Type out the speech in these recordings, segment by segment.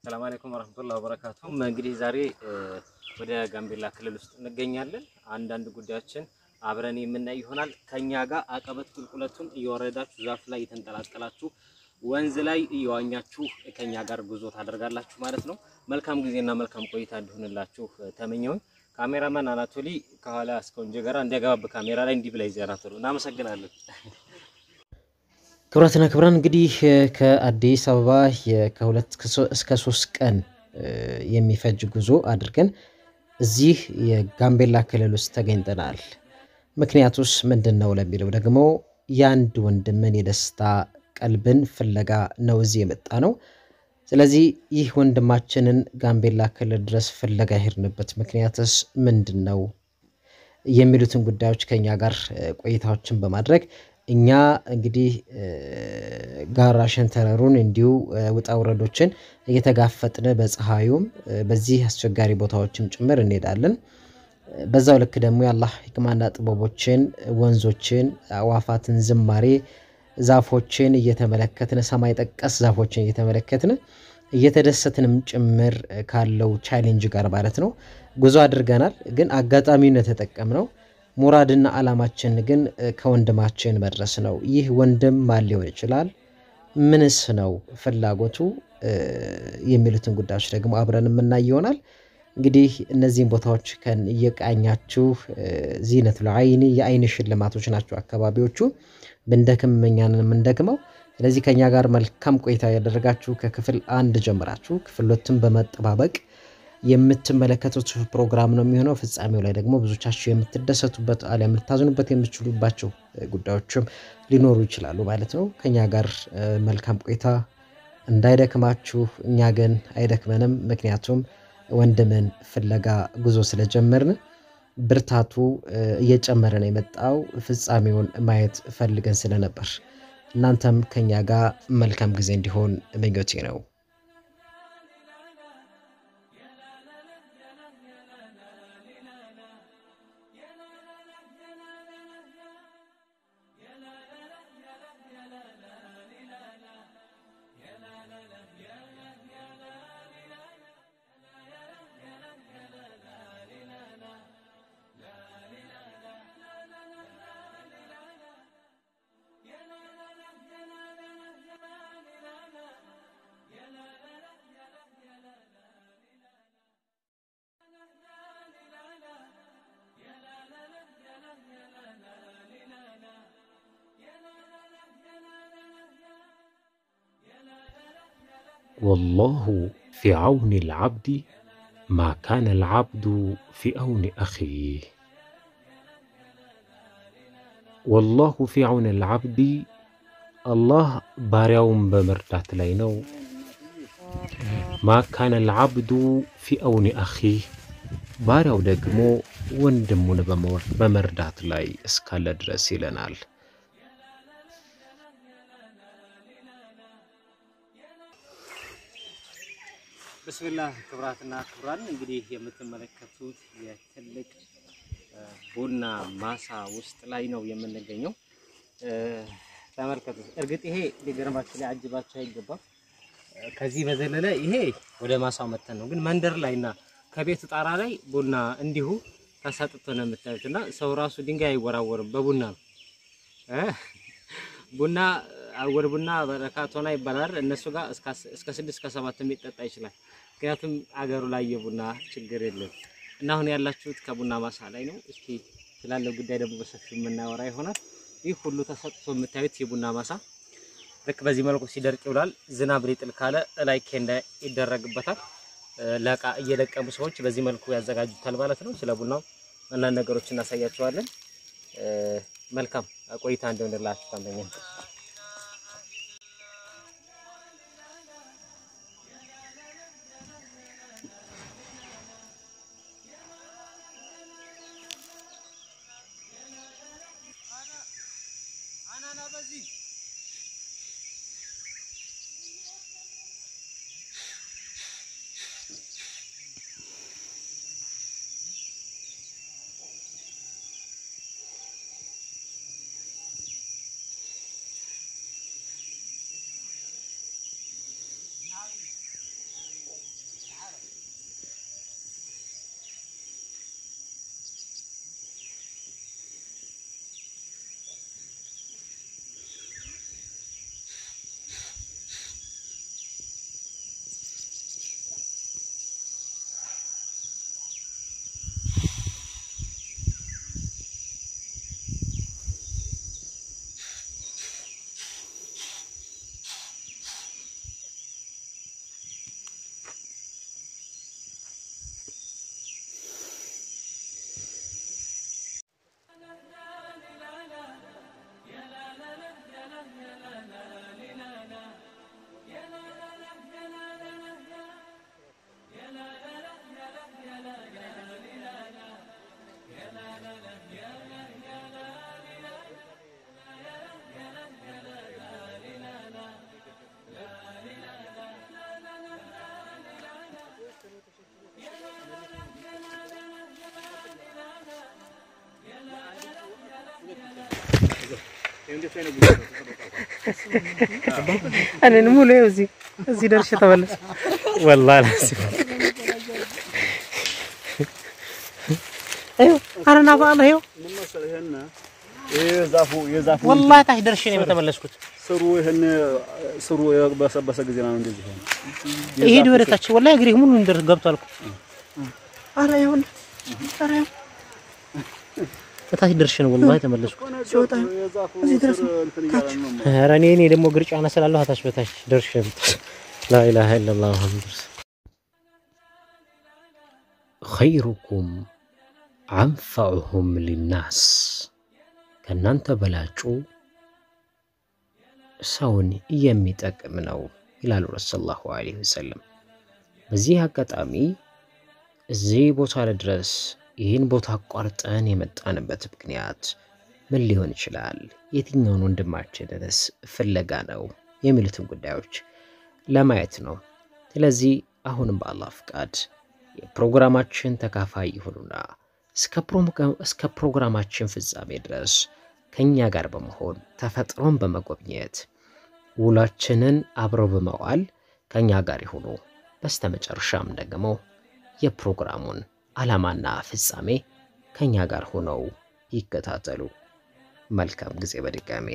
ሰላም አለይኩም ወራህመቱላሂ ወበረካቱ። እንግዲህ ዛሬ ወደ ጋምቤላ ክልል ውስጥ እንገኛለን። አንዳንድ ጉዳዮችን አብረን የምናይ ይሆናል። ከኛ ጋር አቀበት ቁልቁለቱን እየወረዳችሁ ዛፍ ላይ የተንጠላጠላችሁ ወንዝ ላይ እየዋኛችሁ ከኛ ጋር ጉዞ ታደርጋላችሁ ማለት ነው። መልካም ጊዜና መልካም ቆይታ እንዲሆንላችሁ ተመኘሁኝ። ካሜራማን አናቶሊ ከኋላ እስከ ወንጀ ጋር እንዲያገባብ ካሜራ ላይ እንዲህ ብላ ይዘህ አናቶሊ እናመሰግናለን። ክቡራትና ክቡራን እንግዲህ ከአዲስ አበባ ከሁለት እስከ ሶስት ቀን የሚፈጅ ጉዞ አድርገን እዚህ የጋምቤላ ክልል ውስጥ ተገኝተናል። ምክንያቱስ ምንድን ነው ለሚለው ደግሞ የአንድ ወንድምን የደስታ ቀልብን ፍለጋ ነው እዚህ የመጣ ነው። ስለዚህ ይህ ወንድማችንን ጋምቤላ ክልል ድረስ ፍለጋ የሄድንበት ምክንያትስ ምንድን ነው የሚሉትን ጉዳዮች ከኛ ጋር ቆይታዎችን በማድረግ እኛ እንግዲህ ጋራ ሸንተረሩን እንዲሁ ውጣ ውረዶችን እየተጋፈጥን በፀሐዩም በዚህ አስቸጋሪ ቦታዎችም ጭምር እንሄዳለን። በዛው ልክ ደግሞ የአላህ ሕክማና ጥበቦችን፣ ወንዞችን፣ አዋፋትን ዝማሬ፣ ዛፎችን እየተመለከትን ሰማይ ጠቀስ ዛፎችን እየተመለከትን እየተደሰትንም ጭምር ካለው ቻሌንጅ ጋር ማለት ነው ጉዞ አድርገናል። ግን አጋጣሚውን የተጠቀምነው ሙራድና ዓላማችን ግን ከወንድማችን መድረስ ነው። ይህ ወንድም ማን ሊሆን ይችላል? ምንስ ነው ፍላጎቱ? የሚሉትን ጉዳዮች ደግሞ አብረን የምናይ ይሆናል። እንግዲህ እነዚህን ቦታዎች ከን እየቃኛችሁ ዚነቱል አይኒ የአይን ሽልማቶች ናቸው አካባቢዎቹ። ብንደክም እኛን የምንደክመው። ስለዚህ ከኛ ጋር መልካም ቆይታ ያደረጋችሁ ከክፍል አንድ ጀምራችሁ ክፍል ሁለትን በመጠባበቅ የምትመለከቱት ፕሮግራም ነው የሚሆነው። ፍጻሜው ላይ ደግሞ ብዙቻችሁ የምትደሰቱበት አሊያም ልታዝኑበት የምትችሉባቸው ጉዳዮችም ሊኖሩ ይችላሉ ማለት ነው። ከኛ ጋር መልካም ቆይታ እንዳይደክማችሁ፣ እኛ ግን አይደክመንም። ምክንያቱም ወንድምን ፍለጋ ጉዞ ስለጀመርን ብርታቱ እየጨመረ ነው የመጣው። ፍጻሜውን ማየት ፈልገን ስለነበር እናንተም ከኛ ጋር መልካም ጊዜ እንዲሆን ምኞቴ ነው። والله في عون العبد ما كان العبد في عون أخيه والله في عون العبد الله ባሪያውን በመርዳት ላይ ነው። ማ ካነ ልዓብዱ ፊ አውኒ አኺህ ባሪያው ደግሞ ወንድሙን በመርዳት ላይ እስካለ ድረስ ይለናል። ብስሚላህ ክብራትና ክብራን እንግዲህ የምትመለከቱት የትልቅ ቡና ማሳ ውስጥ ላይ ነው የምንገኘው። ተመልከቱት። እርግጥ ይሄ ሊገርማችሁ ላይ አጅባችሁ አይገባም። ከዚህ በዘለለ ይሄ ወደ ማሳው መተን ነው፣ ግን መንደር ላይ እና ከቤቱ ጣራ ላይ ቡና እንዲሁ ተሰጥቶ ነው የምታዩት። እና ሰው ራሱ ድንጋይ አይወራወርም በቡና ነው ቡና አወል ቡና በረካቶና ይባላል። እነሱ ጋር እስከ ስድስት ከሰባት የሚጠጣ ይችላል። ምክንያቱም አገሩ ላይ የቡና ችግር የለም። እና አሁን ያላችሁት ከቡና ማሳ ላይ ነው። እስኪ ስላለው ጉዳይ ደግሞ በሰፊው የምናወራ ይሆናል። ይህ ሁሉ ተሰጥቶ የምታዩት የቡና ማሳ ልክ በዚህ መልኩ ሲደርቅ ይውላል። ዝናብ ሊጥል ካለ እላይ ኬንዳ ይደረግበታል። ለቃ እየለቀሙ ሰዎች በዚህ መልኩ ያዘጋጁታል ማለት ነው። ስለ ቡናው አንዳንድ ነገሮች እናሳያቸዋለን። መልካም ቆይታ እንደሆነላችሁ ታመኛ እኔን ሙሉ ይኸው እዚህ እዚህ ደርሼ ተመለስ። ወላሂ ላዚም ይኸው ኧረ ና በአላህ ይኸው ምን መሰለህ ይሄን ይሄ ዛፉ የዛፉ ወላሂ ታች ደርሼ ነው የተመለስኩት። ስሩ ይሄን ስሩ የበሰበሰ ጊዜ ነው እንደዚህ ሆነ። ይሄድ ወደ ታች ወላሂ እግሬ ሙሉ እንደር ገብቷል እኮ ኧረ ይኸውልህ ኧረ ይኸው ከታች ደርሼ ነው ወላሂ የተመለስኩት። ሲወጣ የዛፉ እዚህ ድረስ ስር እንትን እያለ ነው። ኧረ እኔ እኔ ደግሞ እግር ጫና ስላለሁ ታች በታች ደርሼ ላኢላሀ ኢለላህ ሙሐመድ ረሱል ኸይሩኩም አንፈዑሁም ሊናስ ከእናንተ በላጩ ሰውን የሚጠቅም ነው ይላሉ ረሱል ሰለላሁ ዐለይሂ ወሰለም። በዚህ አጋጣሚ እዚህ ቦታ ላይ ድረስ ይህን ቦታ አቋርጠን የመጣንበት ምክንያት ምን ሊሆን ይችላል? የትኛውን ወንድማችንንስ ፍለጋ ነው? የሚሉትን ጉዳዮች ለማየት ነው። ስለዚህ አሁንም በአላህ ፍቃድ የፕሮግራማችን ተካፋይ ይሁኑና እስከ ፕሮግራም- እስከ ፕሮግራማችን ፍጻሜ ድረስ ከእኛ ጋር በመሆን ተፈጥሮን በመጎብኘት ውሏችንን አብረው በመዋል ከእኛ ጋር ይሁኑ። በስተመጨረሻም ደግሞ የፕሮግራሙን ዓላማና ፍጻሜ ከእኛ ጋር ሆነው ይከታተሉ። መልካም ጊዜ በድጋሜ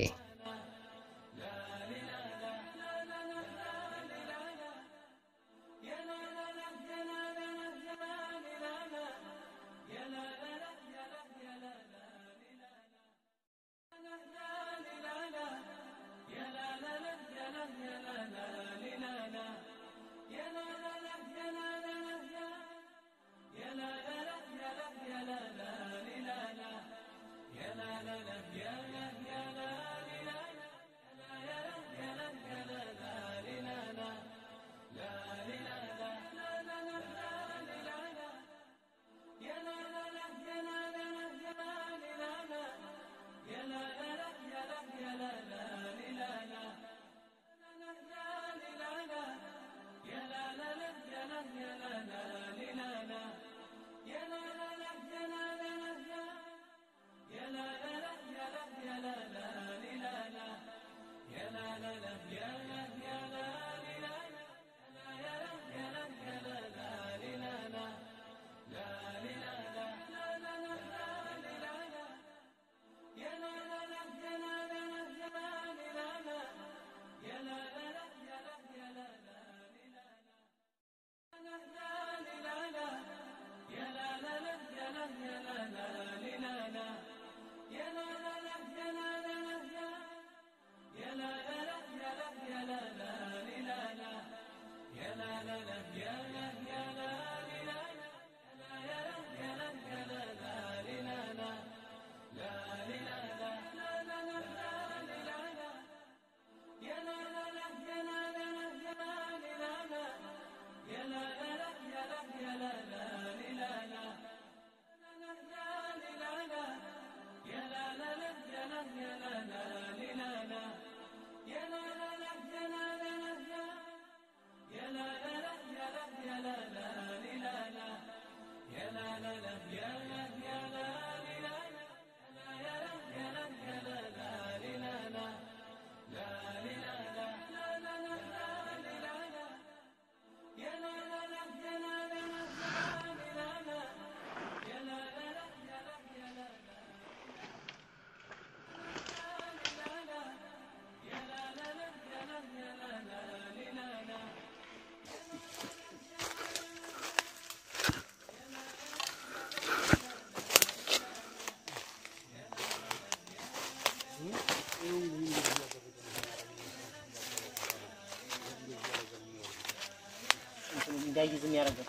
እንዳይዝ የሚያደርገው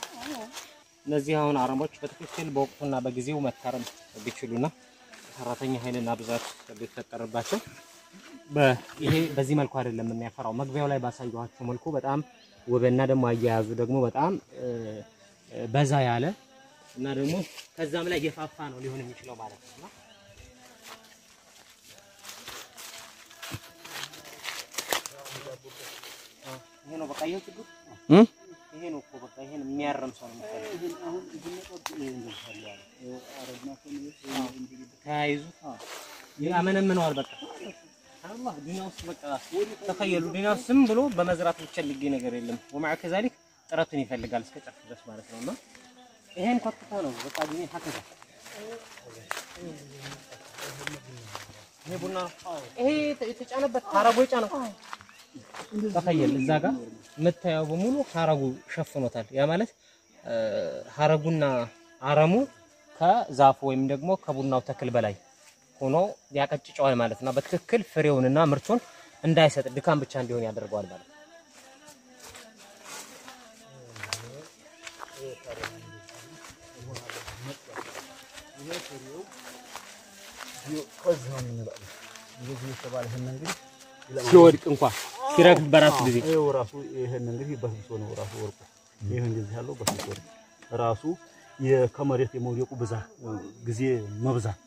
እነዚህ አሁን አረሞች በትክክል በወቅቱና በጊዜው መታረም ቢችሉና ሰራተኛ ኃይልና ብዛት ቢፈጠርባቸው ይሄ በዚህ መልኩ አይደለም የሚያፈራው። መግቢያው ላይ ባሳየኋቸው መልኩ በጣም ውብና ደግሞ አያያዙ ደግሞ በጣም እ፣ በዛ ያለ እና ደግሞ ከዛም ላይ የፋፋ ነው ሊሆን የሚችለው ማለት ነው። እና ይሄ ነው በቃ ይሄ ችግር ይሄ ነው እኮ በቃ ይሄን የሚያረም ሰው ነው የሚፈልገው። ተያይዙ ያመነምነዋል። በቃ አላህ ዱንያ ውስጥ በቃ ተኸየሉ ዱንያ ውስጥ ዝም ብሎ በመዝራት ብቻ የሚገኝ ነገር የለም። ወማዕ ከዛሊክ ጥረቱን ይፈልጋል እስከ ጨርስ ድረስ ማለት ነው። እና ይሄን ኮትቶ ነው በቃ ዱንያ ሀከዛ ይሄ ቡና ይሄ የተጫነበት ሀረጉ የጫነው ተኸየል እዛ ጋር የምታየው በሙሉ ሀረጉ ሸፍኖታል። ያ ማለት ሀረጉና አረሙ ከዛፉ ወይም ደግሞ ከቡናው ተክል በላይ ሆኖ ያቀጭጨዋል ማለት ነው። በትክክል ፍሬውንና ምርቱን እንዳይሰጥ ድካም ብቻ እንዲሆን ያደርገዋል ማለት ነው። ሲወድቅ እንኳን ሲረግፍ በራሱ ጊዜ ይኸው ራሱ ይሄን እንግዲህ በስብሶ ነው ራሱ ወርቁ ይሄ እንደዚህ ያለው በስብሶ ነው ራሱ ከመሬት የመውደቁ ብዛት ጊዜ መብዛት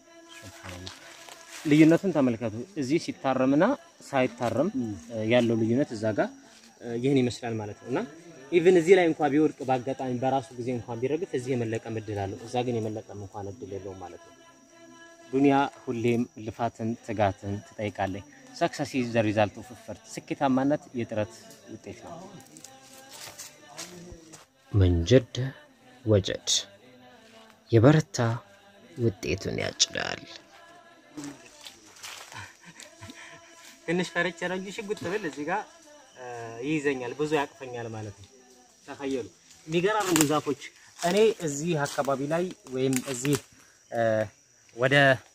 ልዩነቱን ተመልከቱ። እዚህ ሲታረምና ሳይታረም ያለው ልዩነት እዛ ጋር ይህን ይመስላል ማለት ነው። እና ኢቭን እዚህ ላይ እንኳን ቢወድቅ በአጋጣሚ በራሱ ጊዜ እንኳን ቢረግፍ እዚህ የመለቀም እድል አለው። እዛ ግን የመለቀም እንኳን እድል የለውም ማለት ነው። ዱንያ ሁሌም ልፋትን ትጋትን ትጠይቃለች። ሰክሰስ ኢዝ ዘ ሪዛልት ኦፍ ኤፈርት፣ ስኬታማነት የጥረት ውጤት ነው። መንጀድ ወጀድ የበረታ ውጤቱን ያጭዳል። ትንሽ ፈርቼ ነው እንጂ ሽጉጥ ብል እዚህ ጋር ይይዘኛል፣ ብዙ ያቅፈኛል ማለት ነው። ተኸየሉ የሚገራርሙ ዛፎች እኔ እዚህ አካባቢ ላይ ወይም እዚህ ወደ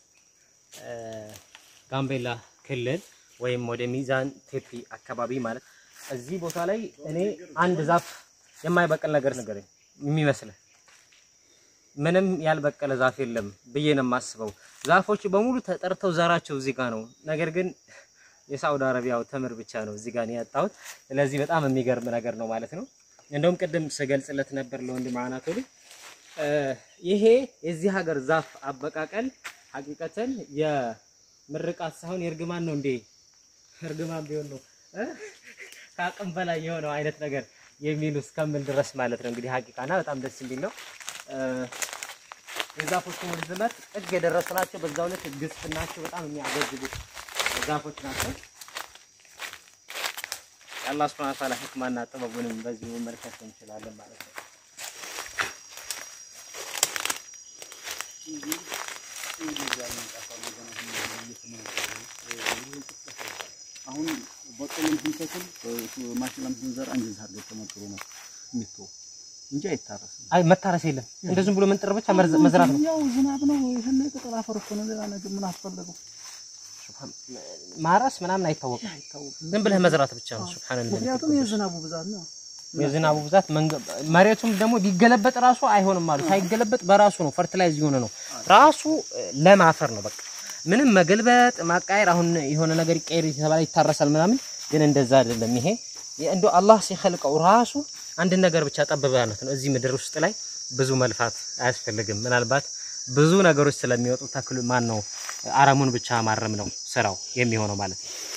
ጋምቤላ ክልል ወይም ወደ ሚዛን ቴፒ አካባቢ ማለት እዚህ ቦታ ላይ እኔ አንድ ዛፍ የማይበቅል ነገር ነገር የሚመስልህ ምንም ያልበቀለ ዛፍ የለም ብዬ ነው የማስበው። ዛፎች በሙሉ ተጠርተው ዘራቸው እዚህ ጋር ነው። ነገር ግን የሳውዲ አረቢያው ተምር ብቻ ነው እዚህ ጋር ነው ያጣሁት። ስለዚህ በጣም የሚገርም ነገር ነው ማለት ነው። እንደውም ቅድም ስገልጽለት ነበር ለወንድም አናቶሊ ይሄ የዚህ ሀገር ዛፍ አበቃቀል ሀቂቀተን የምርቃት ሳይሆን የእርግማን ነው እንዴ? እርግማን ቢሆን ነው ከአቅም በላይ የሆነው አይነት ነገር የሚሉ እስከምን ድረስ ማለት ነው። እንግዲህ ሀቂቃና በጣም ደስ የሚል ነው። የዛፎቹ ርዝመት ጥግ የደረሱ ናቸው። በዛው ልክ ግዝፍናቸው በጣም የሚያገዝቡ ዛፎች ናቸው። የአላህ ሱብሓነሁ ወተዓላ ህክማና ጥበቡንም በዚህ መመልከት እንችላለን ማለት ነው። አሁን በቆሎም ስንተክል ማሽላም ስንዘራ እንደዚህ አድርገው ተመክሮ ነው የሚተው እንጂ አይታረስም። አይ መታረስ የለም እንደ ዝም ብሎ መንጥር ብቻ መርዝ- መዝራት ነው። ያው ዝናብ ነው። ይሄን ቅጠል አፈር እኮ ነው። ሌላ ነገር ምን አስፈለገው? ማረስ ምናምን አይታወቅም። ዝም ብለህ መዝራት ብቻ ነው። ሱብሃንአላህ። ምክንያቱም የዝናቡ ብዛት ነው። የዝናቡ ብዛት መንገ- መሬቱም ደግሞ ቢገለበጥ ራሱ አይሆንም አሉ። ሳይገለበጥ በራሱ ነው ፈርቲላይዝ የሆነ ነው ራሱ እ፣ ለም አፈር ነው በቃ ምንም መገልበጥ ማቃየር። አሁን የሆነ ነገር ይቀየር የተባለ ይታረሳል ምናምን፣ ግን እንደዛ አይደለም። ይሄ እንደው አላህ ሲኸልቀው ራሱ አንድን ነገር ብቻ ጠብበነት ነው። እዚህ ምድር ውስጥ ላይ ብዙ መልፋት አያስፈልግም። ምናልባት ብዙ ነገሮች ስለሚወጡ ተክሉ ማን ነው አረሙን ብቻ ማረም ነው ስራው የሚሆነው ማለት ነው።